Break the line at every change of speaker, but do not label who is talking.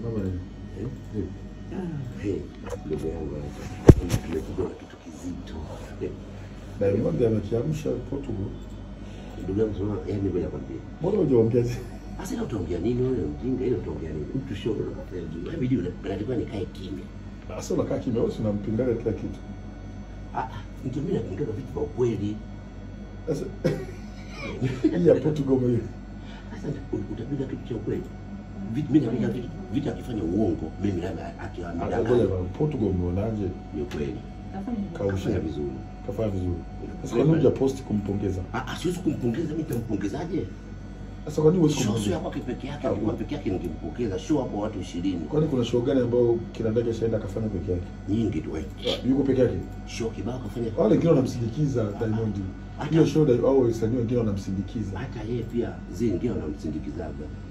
Kama nini?
Eh?
Vipi?
Hey, ndugu yangu hapa. Tumepigwa na kitu kizito. Eh,
Diamond amekiamsha Portugal.
Ndugu yangu sema, yaani ngoja nikwambie.
Mbona hujaongea zi-
Sasa ile utaongea nini wewe mjinga ile utaongea nini? Mtu sio ndo kafanya juu. Hadi video natakiwa nikae kimya.
Sasa unakaa kimya, wewe si unampingaga kila kitu.
Ah, ah, ndio mimi napinga vitu vya ukweli.
Sasa hii ya Portugal ume
Sasa utapinga kitu cha ukweli. Vitu mimi napinga vitu vitu akifanya uongo, mimi labda
Ngoja
akiamdanganya
bwana, Portugal umeonaje?
ni ukweli.
Kausha
Kafanya vizuri.
kafanya vizuri. Sasa kwa nini hujaposti kumpongeza?
Ah, ah, siwezi kumpongeza mimi nitampongezaje?
Sasa kwa nini huwezi
Show sio ya
kumpongeza?
kwake peke yake, alikuwa peke yake ningempokeza. Show hapo watu 20.
Kwani kuna show gani ambayo kina ndege shaenda akafanya peke yake?
Nyingi tu wewe.
Yuko peke yake?
Show kibao kafanya.
Wale wengine wanamsindikiza Diamond. Hiyo show da- au wasanii wengine wanamsindikiza.
Hata yeye pia zingine wanamsindikizaga.